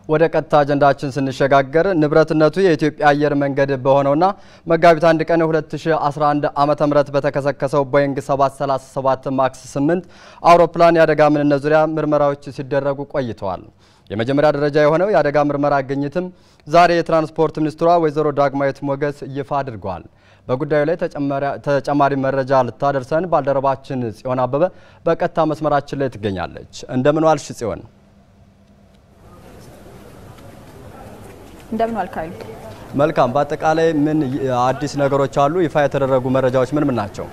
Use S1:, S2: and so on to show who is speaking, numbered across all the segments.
S1: ወደ ቀጥታ አጀንዳችን ስንሸጋገር ንብረትነቱ የኢትዮጵያ አየር መንገድ በሆነውና መጋቢት አንድ ቀን 2011 ዓመተ ምህረት በተከሰከሰው ቦይንግ 737 ማክስ 8 አውሮፕላን የአደጋ ምንነት ዙሪያ ምርመራዎች ሲደረጉ ቆይተዋል። የመጀመሪያ ደረጃ የሆነው የአደጋ ምርመራ ግኝትም ዛሬ የትራንስፖርት ሚኒስትሯ ወይዘሮ ዳግማዊት ሞገስ ይፋ አድርገዋል። በጉዳዩ ላይ ተጨማሪ መረጃ ልታደርሰን ባልደረባችን ጽዮን አበበ በቀጥታ መስመራችን ላይ ትገኛለች። እንደምን ዋልሽ ጽዮን?
S2: እንደምን ዋልካዩ?
S1: መልካም። በአጠቃላይ ምን አዲስ ነገሮች አሉ? ይፋ የተደረጉ መረጃዎች ምን ምን ናቸው?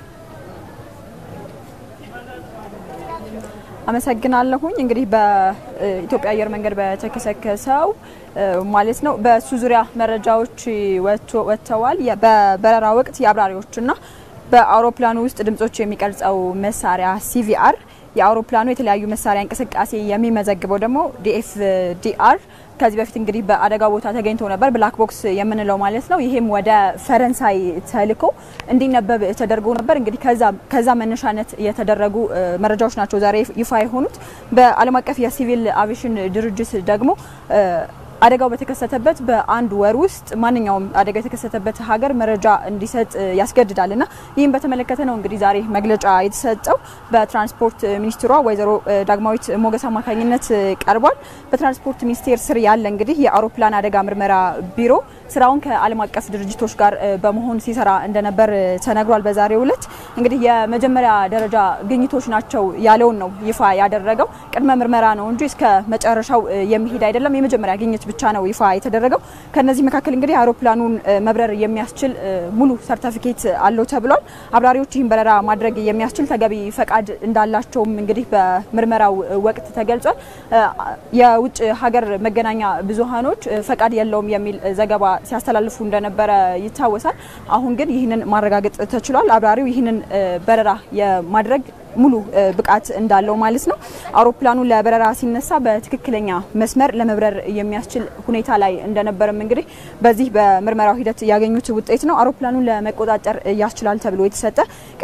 S2: አመሰግናለሁኝ። እንግዲህ በኢትዮጵያ አየር መንገድ በተከሰከሰው ማለት ነው በሱ ዙሪያ መረጃዎች ወጥተዋል። በበረራ ወቅት የአብራሪዎችና በአውሮፕላኑ ውስጥ ድምጾች የሚቀርጸው መሳሪያ ሲቪአር የአውሮፕላኑ የተለያዩ መሳሪያ እንቅስቃሴ የሚመዘግበው ደግሞ ዲኤፍዲአር ከዚህ በፊት እንግዲህ በአደጋ ቦታ ተገኝቶ ነበር፣ ብላክ ቦክስ የምንለው ማለት ነው። ይሄም ወደ ፈረንሳይ ተልኮ እንዲነበብ ተደርጎ ነበር። እንግዲህ ከዛ መነሻነት የተደረጉ መረጃዎች ናቸው ዛሬ ይፋ የሆኑት። በዓለም አቀፍ የሲቪል አቪዬሽን ድርጅት ደግሞ አደጋው በተከሰተበት በአንድ ወር ውስጥ ማንኛውም አደጋ የተከሰተበት ሀገር መረጃ እንዲሰጥ ያስገድዳል እና ይህም በተመለከተ ነው እንግዲህ ዛሬ መግለጫ የተሰጠው በትራንስፖርት ሚኒስትሯ ወይዘሮ ዳግማዊት ሞገስ አማካኝነት ቀርቧል። በትራንስፖርት ሚኒስቴር ስር ያለ እንግዲህ የአውሮፕላን አደጋ ምርመራ ቢሮ ስራውን ከዓለም አቀፍ ድርጅቶች ጋር በመሆን ሲሰራ እንደነበር ተነግሯል። በዛሬው ዕለት እንግዲህ የመጀመሪያ ደረጃ ግኝቶች ናቸው ያለውን ነው ይፋ ያደረገው። ቅድመ ምርመራ ነው እንጂ እስከ መጨረሻው የሚሄድ አይደለም። የመጀመሪያ ግኝት ብቻ ነው ይፋ የተደረገው። ከነዚህ መካከል እንግዲህ አውሮፕላኑን መብረር የሚያስችል ሙሉ ሰርተፊኬት አለው ተብሏል። አብራሪዎች ይህን በረራ ማድረግ የሚያስችል ተገቢ ፈቃድ እንዳላቸውም እንግዲህ በምርመራው ወቅት ተገልጿል። የውጭ ሀገር መገናኛ ብዙሃኖች ፈቃድ የለውም የሚል ዘገባ ሲያስተላልፉ እንደነበረ ይታወሳል። አሁን ግን ይህንን ማረጋገጥ ተችሏል። አብራሪው ይህንን በረራ የማድረግ ሙሉ ብቃት እንዳለው ማለት ነው። አውሮፕላኑ ለበረራ ሲነሳ በትክክለኛ መስመር ለመብረር የሚያስችል ሁኔታ ላይ እንደነበረም እንግዲህ በዚህ በምርመራው ሂደት ያገኙት ውጤት ነው። አውሮፕላኑን ለመቆጣጠር ያስችላል ተብሎ የተሰጠ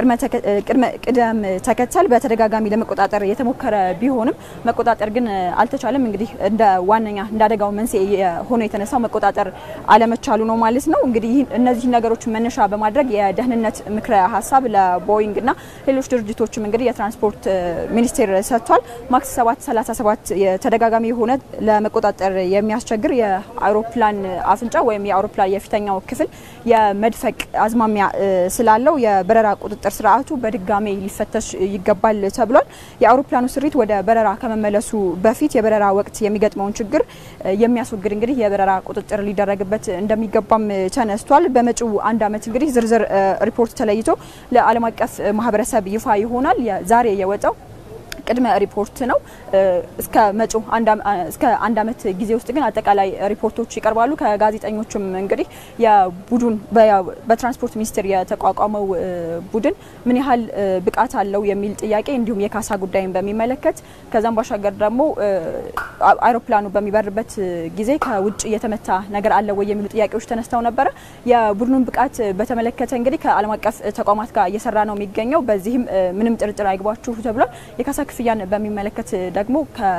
S2: ቅደም ተከተል በተደጋጋሚ ለመቆጣጠር የተሞከረ ቢሆንም መቆጣጠር ግን አልተቻለም። እንግዲህ እንደ ዋነኛ እንደ አደጋው መንስኤ ሆኖ የተነሳው መቆጣጠር አለመቻሉ ነው ማለት ነው። እንግዲህ እነዚህ ነገሮች መነሻ በማድረግ የደህንነት ምክረ ሀሳብ ለቦይንግ እና ሌሎች ድርጅቶችም እንግዲህ የትራንስፖርት ሚኒስቴር ሰጥቷል። ማክስ 737 ተደጋጋሚ የሆነ ለመቆጣጠር የሚያስቸግር የአውሮፕላን አፍንጫ ወይም የአውሮፕላን የፊተኛው ክፍል የመድፈቅ አዝማሚያ ስላለው የበረራ ቁጥጥር ስርዓቱ በድጋሜ ሊፈተሽ ይገባል ተብሏል። የአውሮፕላኑ ስሪት ወደ በረራ ከመመለሱ በፊት የበረራ ወቅት የሚገጥመውን ችግር የሚያስወግድ እንግዲህ የበረራ ቁጥጥር ሊደረግበት እንደሚገባም ተነስቷል። በመጪው አንድ ዓመት እንግዲህ ዝርዝር ሪፖርት ተለይቶ ለዓለም አቀፍ ማህበረሰብ ይፋ ይሆናል። ዛሬ የወጣው ቅድመ ሪፖርት ነው። እስከ መጪው እስከ አንድ ዓመት ጊዜ ውስጥ ግን አጠቃላይ ሪፖርቶች ይቀርባሉ። ከጋዜጠኞችም እንግዲህ የቡድን በትራንስፖርት ሚኒስቴር የተቋቋመው ቡድን ምን ያህል ብቃት አለው የሚል ጥያቄ እንዲሁም የካሳ ጉዳይን በሚመለከት ከዛም ባሻገር ደግሞ አይሮፕላኑ በሚበርበት ጊዜ ከውጭ የተመታ ነገር አለ ወይ የሚሉ ጥያቄዎች ተነስተው ነበረ። የቡድኑን ብቃት በተመለከተ እንግዲህ ከዓለም አቀፍ ተቋማት ጋር እየሰራ ነው የሚገኘው። በዚህም ምንም ጥርጥር አይግባችሁ ተብሏል። የካሳ ክፍያን በሚመለከት ደግሞ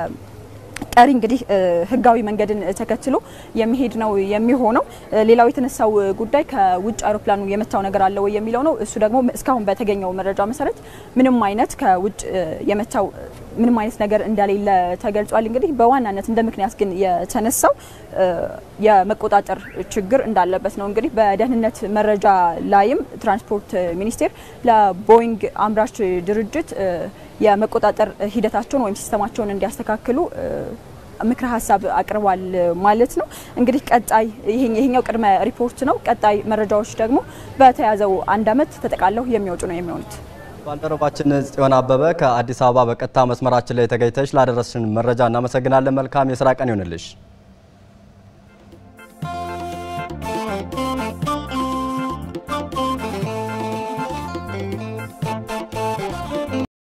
S2: ቀሪ እንግዲህ ሕጋዊ መንገድን ተከትሎ የሚሄድ ነው የሚሆነው። ሌላው የተነሳው ጉዳይ ከውጭ አውሮፕላኑ የመታው ነገር አለ ወይ የሚለው ነው። እሱ ደግሞ እስካሁን በተገኘው መረጃ መሰረት ምንም አይነት ከውጭ የመታው ምንም አይነት ነገር እንደሌለ ተገልጿል። እንግዲህ በዋናነት እንደ ምክንያት ግን የተነሳው የመቆጣጠር ችግር እንዳለበት ነው። እንግዲህ በደህንነት መረጃ ላይም ትራንስፖርት ሚኒስቴር ለቦይንግ አምራች ድርጅት የመቆጣጠር ሂደታቸውን ወይም ሲስተማቸውን እንዲያስተካክሉ ምክረ ሀሳብ አቅርቧል ማለት ነው። እንግዲህ ቀጣይ ይሄኛው ቅድመ ሪፖርት ነው። ቀጣይ መረጃዎች ደግሞ በተያዘው አንድ ዓመት ተጠቃለው የሚወጡ ነው የሚሆኑት።
S1: ባልደረባችን ጽዮን አበበ ከአዲስ አበባ በቀጥታ መስመራችን ላይ ተገኝተሽ ላደረስሽን መረጃ እናመሰግናለን። መልካም የስራ ቀን ይሆንልሽ።